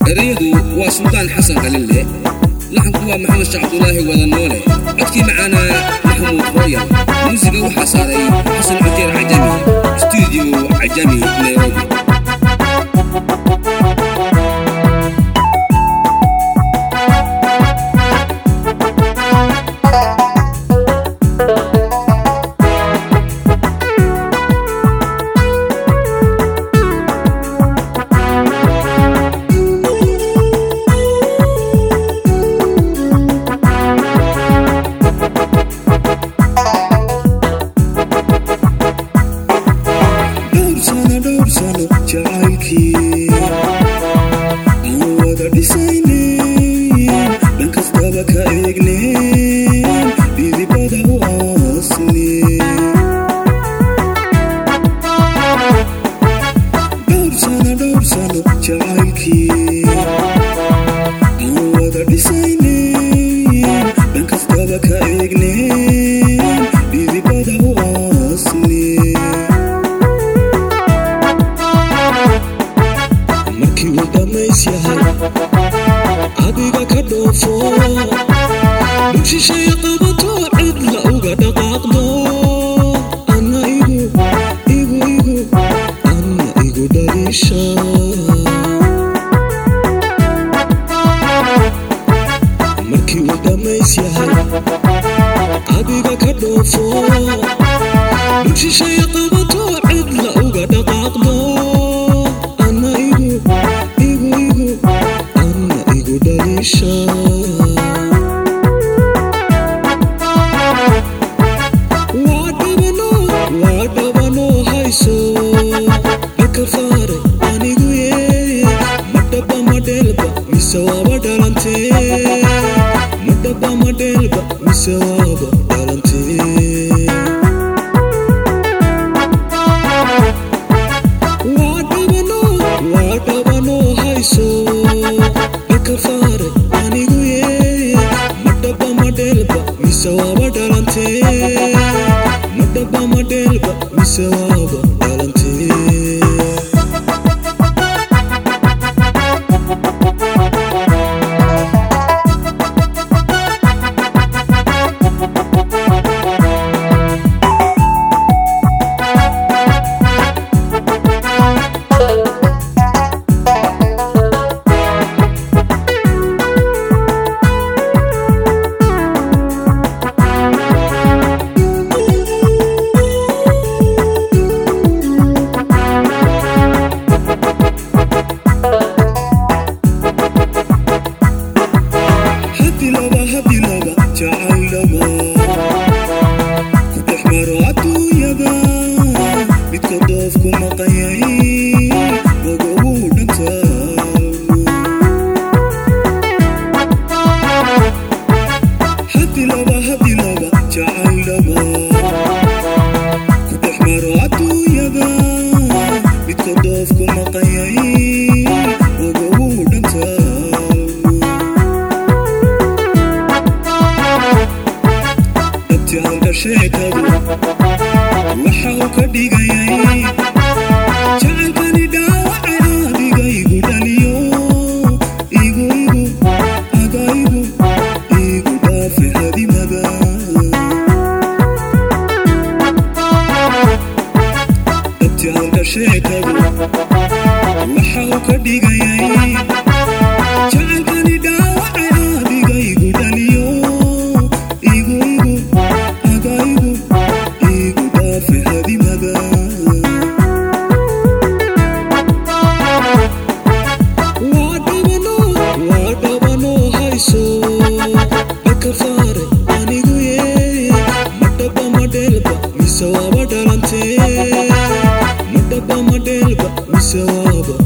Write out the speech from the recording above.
ereyadu waa suldaan xasan qalille laxanku waa maxamed sheekh cabdulaahi wada noole codkii macaanaa maxamuud hooyal muusiga waxaa saaray xasan cujeer cajami stuudio cajami nairobi dhowr sano dhowr sano jacaylkii aan wada dhisaynen dhan kastaba ka eegnen dhidibada u aasnen dhowr sano dhowr sano jacaylkii aan wada dhisaynen dhan kastaba ka eegnen dhidibada u aasnen markii uu dhammays yahay adiga ka dhoofo dhugshishay qabato cidla uga dhaqaaqdo anna igu igu igu anna igu dhaliisha markii uu dhammays yahay adiga ka dhoofo dhugshishay qabato cidla uga dhaqaaqdo anna igu igu igu anna igu dhaliisha waa dhabano waa dhabano hayso dhaka faare anigu ye madhaba madheelba mise waaba dhalantee madhaba madheelba mise waaba dhalantee waa dhabano waa dhabano hayso dhaka faare anigu ye madhaba madheelba mise waaba dhalantee madhaba madheelba mise waaba dhalantee hadi laba hadi laba jacayl dhaba ku dhex maro adduunyada midka doofku maqanyay ogowuu dhantaalmo hadi laba hadi laba jacayl dhaba ku dhex maro adduunyada midka doofku maqanyay ogowuu dhantaalmo dabtiaalka sheekadu waxa uu ka dhigayay jacaylkani dhaawacay adiga igu dhaliyo igu igu aga igu igu dhaafe hadimada dabtiaalka sheekadu waxa uu ka dhigayay jacaylkani dhaawacay adiga igu dhaliyo igu igu aga igu igu dhaafe hadimada waa dhabano waa dhabano hayso dhaka faare anigu ye madhaba madheelba mise waaba dhalantee madhaba madheelba mise waaba